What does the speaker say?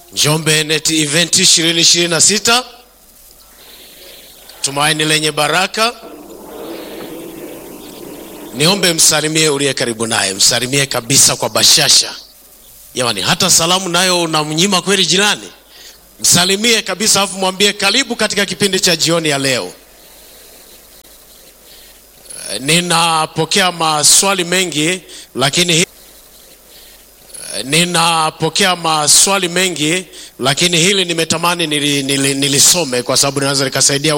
Njombe Net Event 2026 tumaini lenye baraka. Niombe msalimie uliye karibu naye, msalimie kabisa kwa bashasha. Jamani, hata salamu nayo unamnyima kweli jirani? Msalimie kabisa, afu mwambie karibu katika kipindi cha jioni ya leo. Eh, Ninapokea maswali mengi lakini hi- eh, ninapokea maswali mengi lakini hili nimetamani nili, nili, nilisome kwa sababu linaweza likasaidia